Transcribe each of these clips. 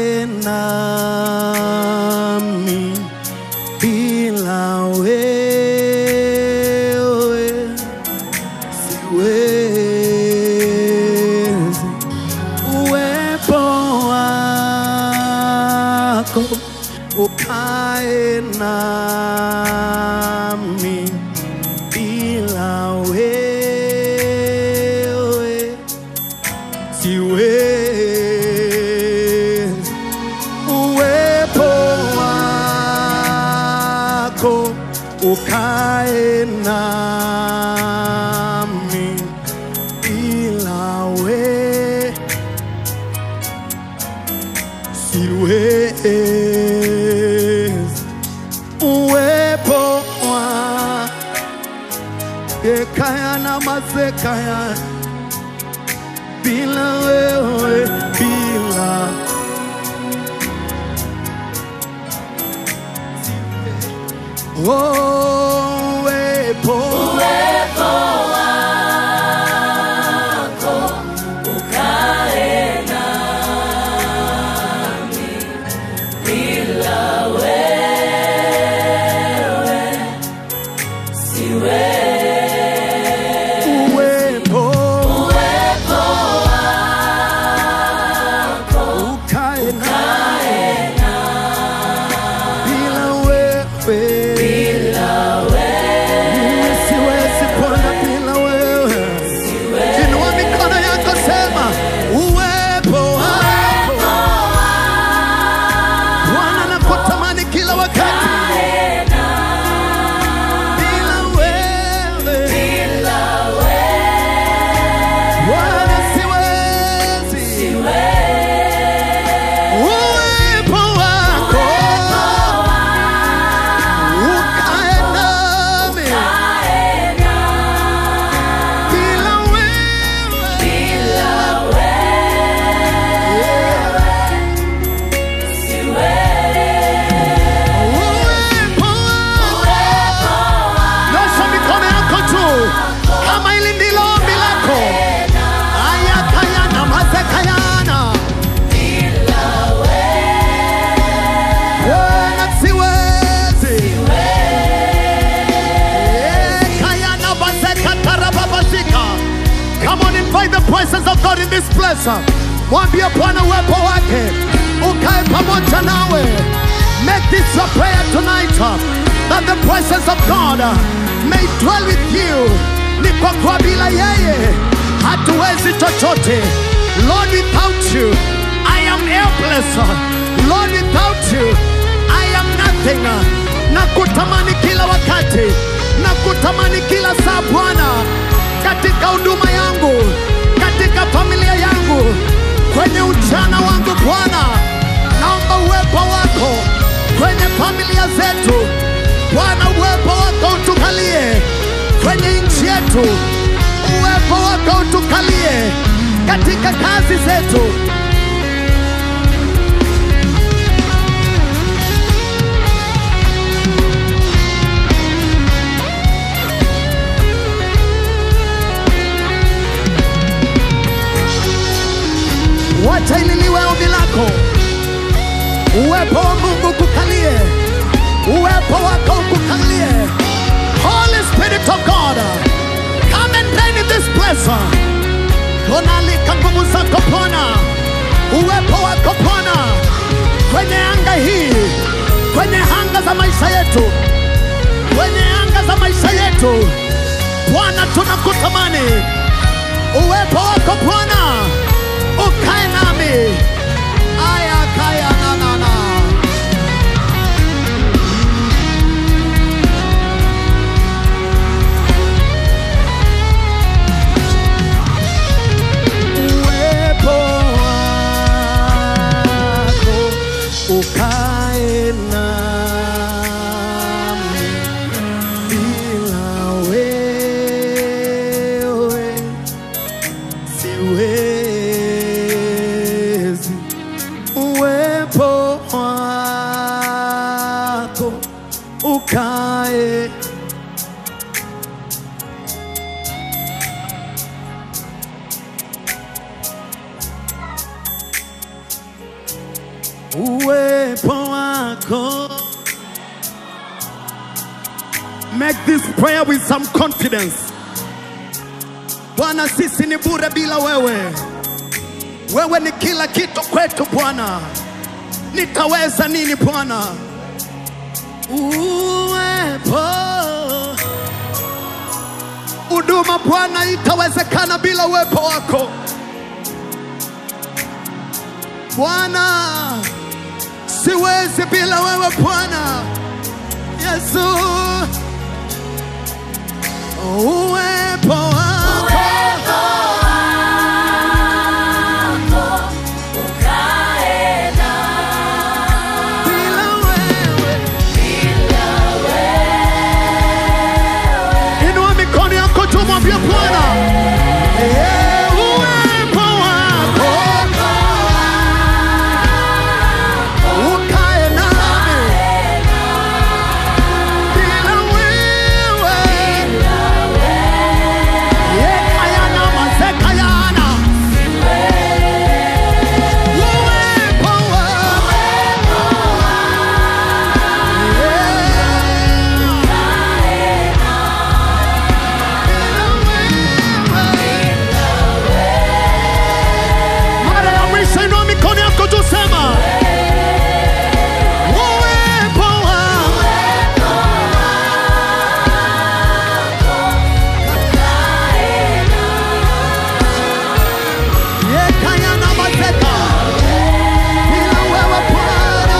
ukae nami bila wewe siwezi. Uwepo wako ukae nami bila wewe siwezi. Uwepo wako ukae nami bila wewe siwezi. Uwepo wa ekaya na mazekaya bila wewe, bila oh, uwepo uwepo ukae na bila wewe mimi siwezi pona bila wewe inua mikono yako sema uwepo wako Bwana nakutamani kila wakati bila wewe Bwana siwezi uwepo wako ukae nami bila wewe uwepo wako Nyosha mikono yako juu kama hili ndilo ombi lako. Ayakayana mazekayana Bwana siwezi. Eh, kayana bazekatarababazika. Come on, invite the presence of God in this place. Mwambie Bwana uwepo wake ukae pamoja nawe. Make this your prayer tonight uh, that the presence of God uh, may dwell with you. Ni kwa kuwa bila yeye hatuwezi chochote. Lord, without you I am helpless. Lord, without you I am nothing. Na kutamani kila wakati, na kutamani kila saa Bwana, katika huduma yangu, katika familia yangu, kwenye ujana wangu Bwana, naomba uwepo wako kwenye familia zetu Bwana, uwepo wako utukalie kwenye nchi yetu, uwepo wako utukalie katika kazi zetu. Wacha ililiwe ombi lako, uwepo wa Mungu kukalie, uwepo wako ukukalie. Holy Spirit of God, come and reign in this place. Tunaalika nguvu zako Bwana, uwepo wako Bwana kwenye anga hii, kwenye anga za maisha yetu, kwenye anga za maisha yetu. Bwana, tunakutamani uwepo wako Bwana ukae nami. Aya kaya na na na. Uwepo wako ukae nami bila wewe siwezi. Uwepo wako ukae uwepo wako. Make this prayer with some confidence. Bwana, sisi ni bure bila wewe. Wewe ni kila kitu kwetu Bwana. Nitaweza nini Bwana? Uwepo huduma Bwana itawezekana bila uwepo wako Bwana, siwezi bila wewe Bwana Yesu, uwepo wako Uwepo wako ukae nami. bila wewe. Bila wewe Inua mikono yako tu, mwambie Bwana, Eh, uwepo wako ukae nami bila wewe. Yekayana mazekayana. Uwepo wako. Mara ya mwisho inua mikono yako juu, sema uwepo wako. Yekayana mazeka. Bila wewe Bwana.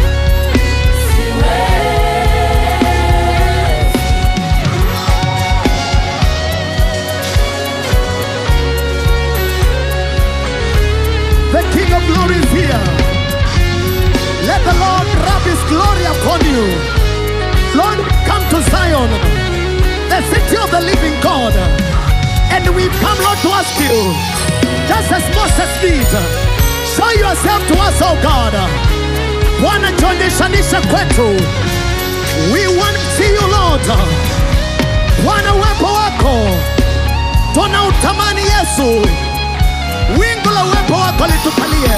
The King of Glory is here. Let the Lord rub His glory upon you. Lord, come to Zion, the city of the living God. And we come, Lord, to ask you, just as Moses did, show yourself to us, oh God. Bwana, jionyeshanishe kwetu. We want to see you, Lord. Bwana, uwepo wako tunautamani Yesu wingu la uwepo wako litukalie.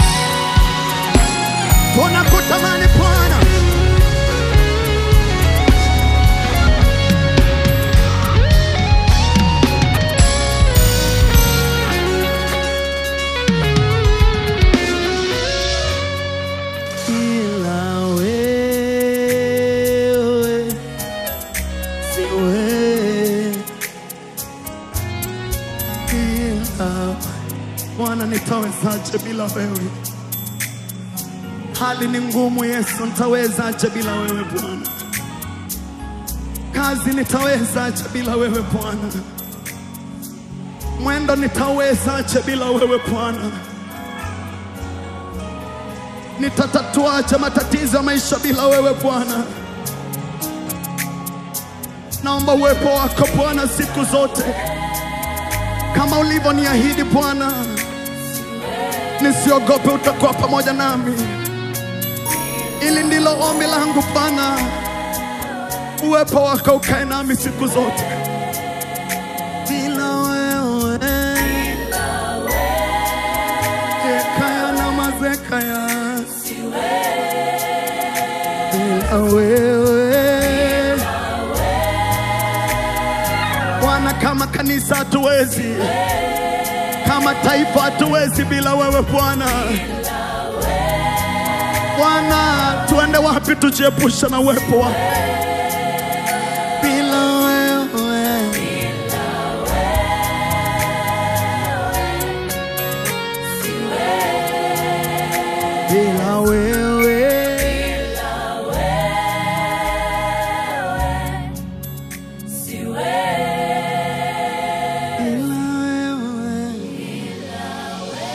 Tunakutamani Bwana, ila wewe siwe ila Bwana, nitawezaje bila wewe? Hali ni ngumu Yesu, nitawezaje bila wewe Bwana? Kazi nitawezaje bila wewe Bwana? Mwendo nitawezaje bila wewe Bwana? Nitatatuaje matatizo ya maisha bila wewe Bwana? Naomba uwepo wako Bwana siku zote kama ulivyoniahidi Bwana, nisiogope, utakuwa pamoja nami. Ili ndilo ombi langu Bwana, uwepo wako ukae nami siku zote. Bila wewe ekaya na mazekaya, bila wewe Bwana, kama kanisa hatuwezi, kama taifa hatuwezi bila wewe Bwana. Bwana, tuende wapi tujiepusha na uwepo wako? Bila wewe, bila wewe, bila wewe,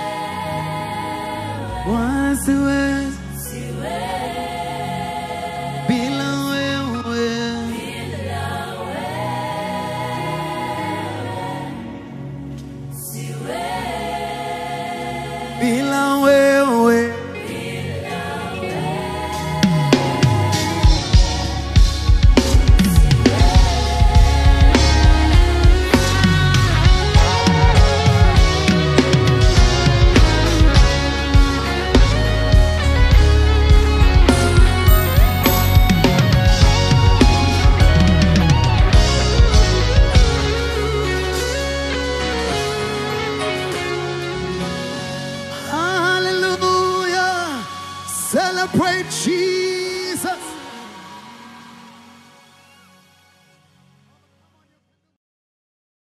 Bwana siwezi bila wewe. bila wewe Celebrate Jesus.